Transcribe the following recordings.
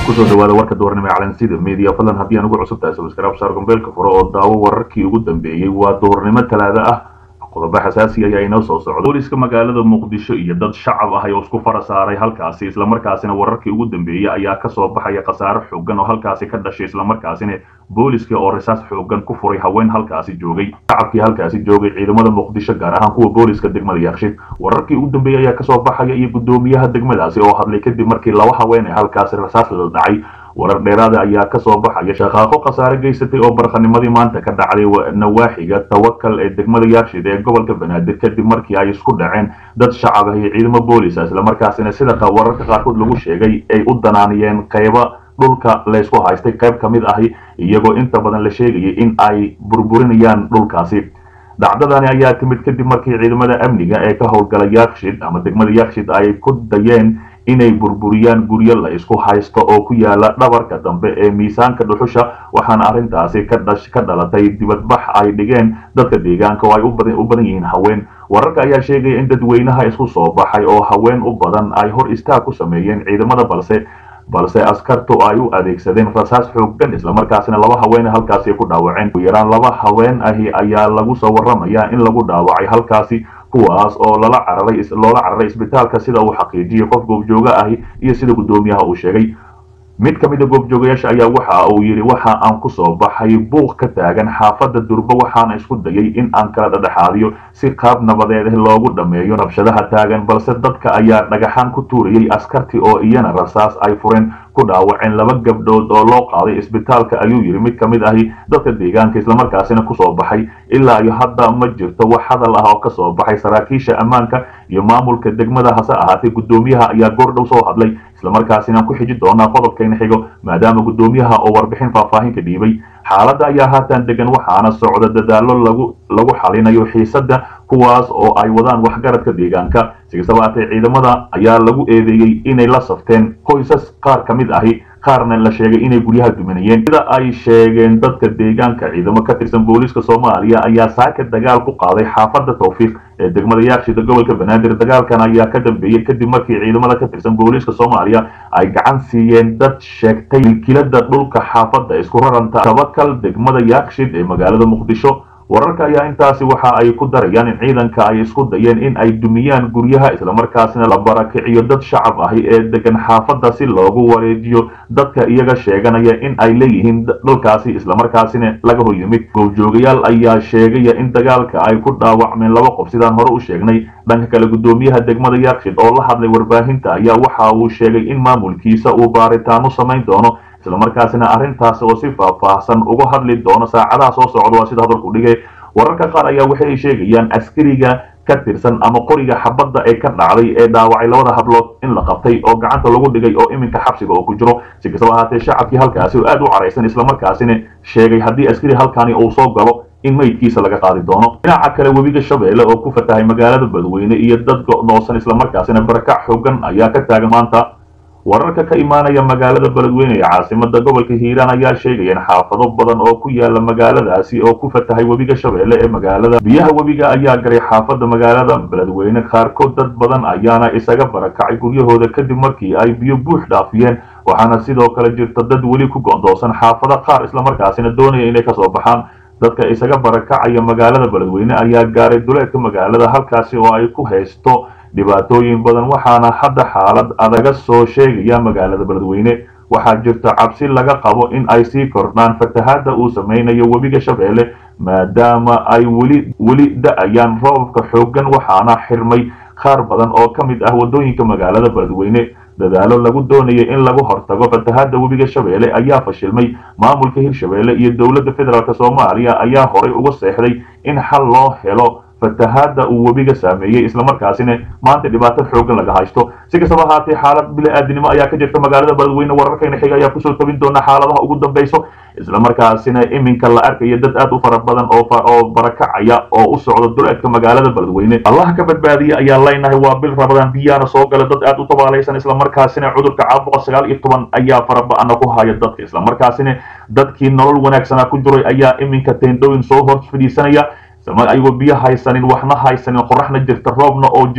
kusoo dhawaada warka doornimo ee calansida media fadlan haddii aan ugu cusub tahay subscribe saar gombeelka furo oo daawo wararkii ugu dambeeyey waa doornimo talaado ah qodobo xasaasi ayaa inoo soo socda booliska magaalada muqdisho iyo dad shacab ah oo isku fara saaray halkaasi islamarkaasina wararkii ugu dambeeyey ayaa kasoo baxaya khasaare xoogan oo halkaasi ka dhashay islamarkaasina booliska oo risaas xoogan ku furay haween halkaasi joogay shacabkii halkaasi joogay ciidamada muqdisho gaar ahaan kuwa booliska degmada yaakshid wararkii ugu dambeeyey ayaa kasoo baxaya iyo gudoomiyaha degmadaasi oo hadlay kadib markii laba haween ee halkaasi rasaas la dhacay warar dheeraada ayaa kasoo baxaya shaqaaqo khasaare geysatay oo barqanimadii maanta ka dhacday nawaaxiga tawakal ee degmada yaarshid ee gobolka banaadir kadib markii ay isku dhaceen dad shacab ah iyo ciidamo boolisa islamarkaasina sida wararka qaarkood lagu sheegay ay u danaaniyeen qayba dhulka laysku haystay qayb ka mid ahi iyagoo inta badan la sheegayay in ay burburinayaan dhulkaasi dhacdadani ayaa timid kadib markii ciidamada amniga ee ka howlgala yaakshid ama degmada yaakshid ay ku dayeen inay burburiyaan guryo la isku haysto oo ku yaala dhabarka dambe ee miisaanka dhuxusha waxaana arrintaasi ka dhalatay dibadbax ay dhigeen dadka deegaanka oo ay u badan yihiin haween wararka ayaa sheegaya in dadweynaha isku soo baxay oo haween u badan ay hor istaag ku sameeyeen ciidamada balse balse askartu ay u adeegsadeen rasaas xooggan islamarkaasina laba haween halkaasi ku dhaawaceen ugu yaraan laba haween ahi ayaa lagu soo waramayaa in lagu dhaawacay halkaasi kuwaas oo lala cararay loola cararay isbitaalka sida uu xaqiijiyey qof goobjooga ahi iyo sida guddoomiyaha uu sheegay mid ka mida goobjoogayaasha ayaa waxa uu yidhi waxa aan ku soo baxay buuq ka taagan xaafadda durbo waxaana isku dayay in aan kala dhadhexaadiyo si qaab nabadeed loogu dhammeeyo nabshadaha taagan balse dadka ayaa dhagaxaan ku tuurayay askartii oo iyana rasaas ay fureen ku dhaawaceen laba gabdhood oo loo qaaday isbitaalka ayuu yidhi mid ka mid ahi dadka deegaanka islamarkaasina kusoo baxay ilaa iyo hadda ma jirto wax hadal ah oo kasoo baxay saraakiisha ammaanka iyo maamulka degmada hase ahaatee guddoomiyaha ayaa goordhow soo hadlay islamarkaasina ku xiji doonaa qodobkayna xigo maadaama guddoomiyaha oo warbixin faahfaahin ka dhiibay xaaladda ayaa haatan degan waxaana socda dadaalo lagu lagu xalinayo xiisadda kuwaas oo ay wadaan waxgaradka deegaanka sikastaba haatee ciidamada ayaa lagu eedeeyey inay la safteen qoysas qaar ka mid ahi qaarna la sheegay inay guryaha duminayeen sida ay sheegeen dadka deegaanka ciidamo ka tirsan booliiska soomaaliya ayaa saaka dagaal ku qaaday xaafadda tawfiiq ee degmada yaakshida gobolka banaadir dagaalkan ayaa ka dambeeyey kadib markii ciidamada ka tirsan booliiska soomaaliya ay gacan siiyeen dad sheegtay milkilada dhulka xaafadda isku raranta tabakal degmada yaakshid ee magaalada muqdisho wararka ayaa intaasi waxa ay ku darayaan in ciidanka ay isku dayeen in ay dumiyaan guryaha islamarkaasina la barakiciyo dad shacab ahi ee degan xaafadda si loogu wareejiyo dadka iyaga sheeganaya in ay leeyihiin dhulkaasi islamarkaasina laga hor yimid goobjoogayaal ayaa sheegaya in dagaalka ay ku dhaawacmeen laba qof sidaan hore u sheegnay dhanka kale guddoomiyaha degmada yaakshid oo la hadlay warbaahinta ayaa waxa uu sheegay in maamulkiisa uu baaritaano samayn doono islamarkaasina arrintaas oo si faahfaahsan uga hadli doono saacadaha soo socda waa sida hadalku dhigay wararka qaar ayaa waxay sheegayaan askariga ka tirsan ama qoriga xabadda ee ka dhacday ee dhaawacay labada hablood in la qabtay oo gacanta lagu dhigay oo iminka xabsiga oo ku jiro si kastaba ahaatee shacabkii halkaasi oo aad u caraysan islamarkaasina sheegay haddii askari halkani uu soo galo in meydkiisa laga qaadi doono dhinaca kale webiga shabeelle oo ku fatahay magaalada badweyne iyo dad go'doosan islamarkaasina barakac xoogan ayaa ka taagan maanta wararka ka imaanaya magaalada beledweyne ee caasimada gobolka hiiraan ayaa sheegaya in xaafado badan oo ku yaala magaaladaasi oo ku fatahay webiga shabeelle ee magaalada biyaha webiga ayaa garay xaafada magaalada beledweyne qaarkood dad badan ayaana isaga barakacay guryahooda kadib markii ay biyo buux dhaafiyeen waxaana sidoo kale jirta dad weli ku go'doosan xaafado qaar islamarkaasina doonaya inay kasoo baxaan dadka isaga barakacaya magaalada beledweyne ayaa gaaray duleedka magaalada halkaasi oo ay ku haysto dhibaatooyin badan waxaana hadda xaalad adaga soo sheegaya magaalada beledweyne waxaa jirta cabsi laga qabo in ay sii kordhaan fatahaadda uu samaynayo webiga shabeelle maadaama ay weli weli da-ayaan roobabka xooggan waxaana xirmay qaar badan oo ka mid ah waddooyinka magaalada beledweyne dadaalo lagu doonayay in lagu hortago fatahaadda webiga shabeelle ayaa fashilmay maamulka hirshabeelle iyo dowladda federaalk soomaaliya ayaa horay uga seexday in xal loo helo fatahaadda uu webiga saameeyey islamarkaasina maanta dhibaato xoogan laga haysto si kastaba ahaatee xaalad bili-aadinimo ayaa ka jirta magaalada beledweyne wararkayna xiga ayaa kusoo tabin doona xaaladaha ugu dambeyso islamarkaasina iminka la arkaya dad aad u fara badan oo barakacaya oo u socda duleedka magaalada beledweyne allah ka badbaadiya ayaa leynahay waa bil rabadaan biyaana soo gala dad aad u tabaalaysan islamarkaasina cudurka caabuqa sagaal iyo toban ayaa faraba-ana ku haya dadka islamarkaasina dadkii nolol wanaagsana ku jiray ayaa iminka teendhooyin soo hor fadhiisanaya ayagoo biyo haysanin waxna haysanin qoraxna jirta roobna oo jiro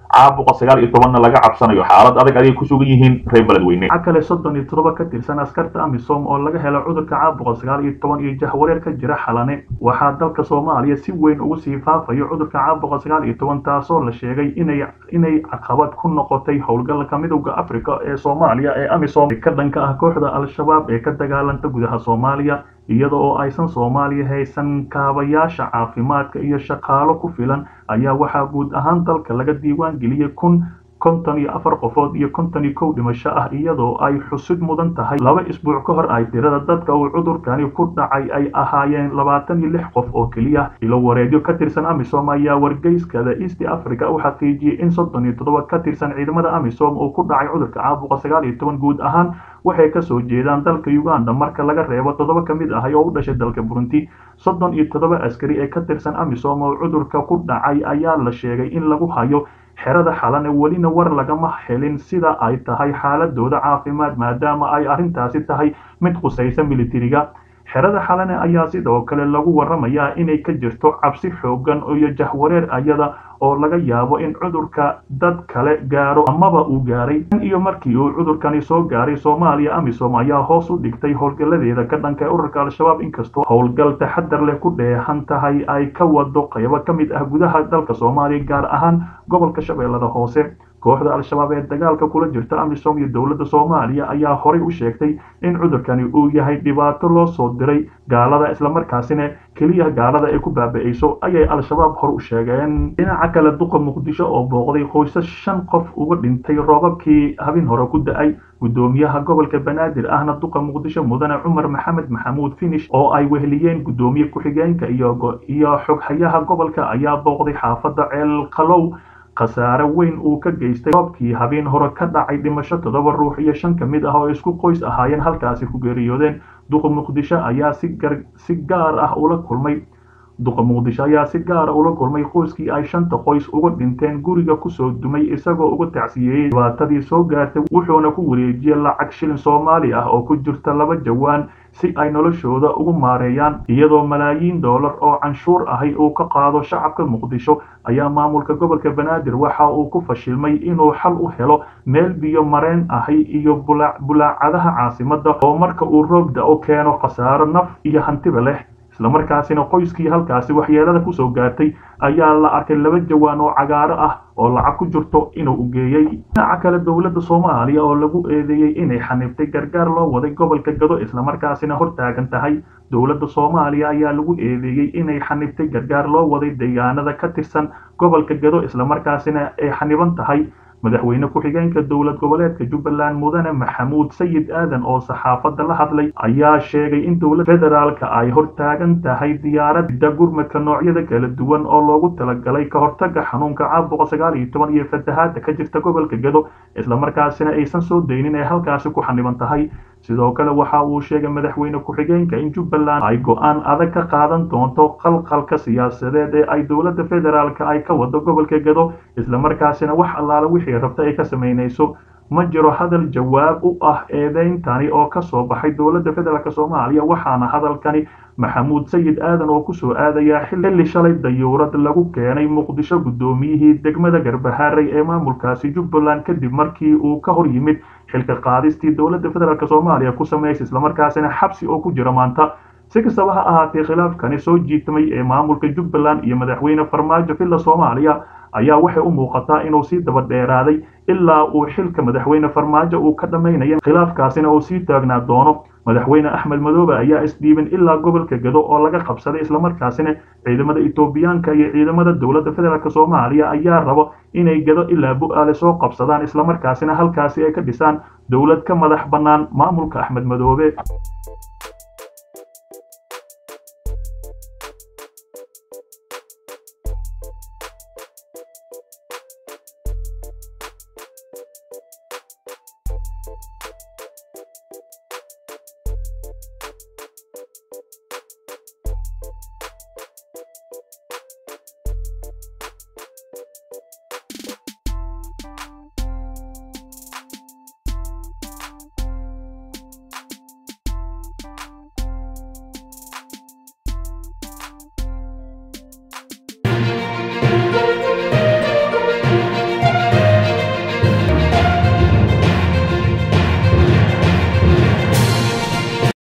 caabuqa sagaal iyo tobanna laga cabsanayo xaalad adag ayay ku sugan yihiin reer beledweyne waxaa kale soddon iyo toddoba ka tirsan askarta amisom oo laga helo cudurka caabuqa sagaal iyo toban iyo jahwareer ka jira xalane waxaa dalka soomaaliya si weyn ugu sii faafayo cudurka caabuqa sagaal iyo toban taasoo la sheegay inay inay caqabad ku noqotay howlgalka midowda africa ee soomaaliya ee amisom ka dhanka ah kooxda al-shabaab ee ka dagaalanta gudaha soomaaliya iyada oo aysan soomaaliya haysan kaabayaasha caafimaadka iyo shaqaalo ku filan ayaa waxaa guud ahaan dalka laga diiwaan geliyey kun konton iyo afar qofood iyo konton iyo kow dhimasho ah iyadoo ay xusud mudan tahay laba isbuuc ka hor ay tirada dadka uu cudurkani ku dhacay ay ahaayeen labaatan iyo lix qof oo keliya ilo wareedyo ka tirsan amisom ayaa wargeyskada east africa u xaqiijiyey in soddon iyo toddoba ka tirsan ciidamada amisom uu ku dhacay cudurka caabuqa sagaal iyo toban guud ahaan waxay kasoo jeedaan dalka uganda marka laga reebo toddoba ka mid ahay oo u dhashay dalka burundi soddon iyo toddoba askari ee ka tirsan amisom oo cudurka ku dhacay ayaa la sheegay in lagu hayo xerada xalane welina war lagama helin sida ay tahay xaaladooda caafimaad maadaama ay arrintaasi tahay mid khusaysa militariga xerada xalane ayaa sidoo kale lagu waramayaa inay ka jirto cabsi xoogan iyo jahwareer ayada oo laga yaabo in cudurka dad kale gaaro amaba uu gaaray iyo markii uu cudurkani soo gaaray soomaaliya amisom ayaa hoos u dhigtay howlgaladeeda ka dhanka ururka al-shabaab inkastoo howlgal taxadar leh ku dheehan tahay ay ka wado qaybo ka mid ah gudaha dalka soomaaliya gaar ahaan gobolka shabeellada hoose kooxda al-shabaab ee dagaalka kula jirta amisom iyo dowladda soomaaliya ayaa horay u sheegtay in cudurkani uu yahay dhibaato loo soo diray gaalada islamarkaasina keliya gaalada ay ku baaba-eyso ayay al-shabaab hor u sheegeen dhinaca kale duqa muqdisho oo booqday qoysas shan qof uga dhintay roobabkii habin hore ku da-ay guddoomiyaha gobolka banaadir ahna duqa muqdisho mudane cumar maxamed maxamuud finish oo ay weheliyeen guddoomiye ku-xigeenka iyo xoghayaha gobolka ayaa booqday xaafadda ceel qalow khasaare weyn uu ka geystay roobkii habeen hore ka dhacay dhimasho toddoba ruux iyo shan ka mid ah oo isku qoys ahaayeen halkaasi ku geeriyoodeen duqa muqdisho ayaa si gaar ah ula kulmay duqa muqdisho ayaa si gaara ula kulmay qoyskii ay shanta qoys uga dhinteen guriga kusoo dumay isagoo uga tacsiyeeyey dhibaatadii soo gaartay wuxuuna ku wareejiyey lacag shilin soomaali ah oo ku jirta laba jawaan si ay noloshooda ugu maareeyaan iyadoo malaayiin doolar oo canshuur ahay uu ka qaado shacabka muqdisho ayaa maamulka gobolka banaadir waxa uu ku fashilmay inuu xal u helo meel biyo mareen ahay iyo bulaacadaha caasimadda oo marka uu roob da-o keeno khasaaro naf iyo hantiba leh islamarkaasina qoyskii halkaasi waxyeelada kusoo gaartay ayaa la arkay laba jawaan oo cagaaro ah oo lacag ku jirto inuu u geeyey dhinaca kale dowladda soomaaliya oo lagu eedeeyey inay xaniibtay gargaar loo waday gobolka gado islamarkaasina hortaagan tahay dowladda soomaaliya ayaa lagu eedeeyey inay xaniibtay gargaar loo waday deegaanada ka tirsan gobolka gado islamarkaasina ay xaniban tahay madaxweyne ku-xigeenka dowlad goboleedka jubbaland mudane maxamuud sayid aadan oo saxaafadda la hadlay ayaa sheegay in dowladda federaalka ay hortaagan tahay diyaaradda gurmadka noocyada kala duwan oo loogu talagalay ka hortaga xanuunka caabuqa sagaal iyo toban iyo fatahaada ka jirta gobolka gado islamarkaasina aysan soo daynin ee halkaasi ku xaniban tahay sidoo kale waxa uu sheegay madaxweyne ku-xigeenka in jubbaland ay go-aan adag ka qaadan doonto qalqalka siyaasadeed ee ay dowladda federaalka ay ka wado gobolka gado islamarkaasina wax allaala wixii rabta ay ka samaynayso ma jiro hadal jawaab u ah eedeyntani oo ka soo baxay dowladda federaalk soomaaliya waxaana hadalkani maxamuud sayid aadan oo kusoo aadayaa xilli shalay dayuurad lagu keenay muqdisho guddoomiyihii degmada garbaharey ee maamulkaasi jubbaland kadib markii uu ka hor yimid xilka qaadistii dowladda federaalk soomaaliya ku samaysay islamarkaasina xabsi oo ku jira maanta si kastaba ha ahaatee khilaafkani soo jiitmay ee maamulka jubbaland iyo madaxweyne farmaajo villa soomaaliya ayaa waxay u muuqataa inuu sii daba dheeraaday ilaa uu xilka madaxweyne farmaajo uu ka dhammaynaya khilaafkaasina uu sii taagnaa doono madaxweyne axmed madoobe ayaa isdhiibin ilaa gobolka gado oo laga qabsaday islamarkaasina ciidamada etoobiyaanka iyo ciidamada dowladda federaalk soomaaliya ayaa rabo inay gado ilaa bu-aale soo qabsadaan islamarkaasina halkaasi ay ka dhisaan dowlad ka madax bannaan maamulka axmed madoobe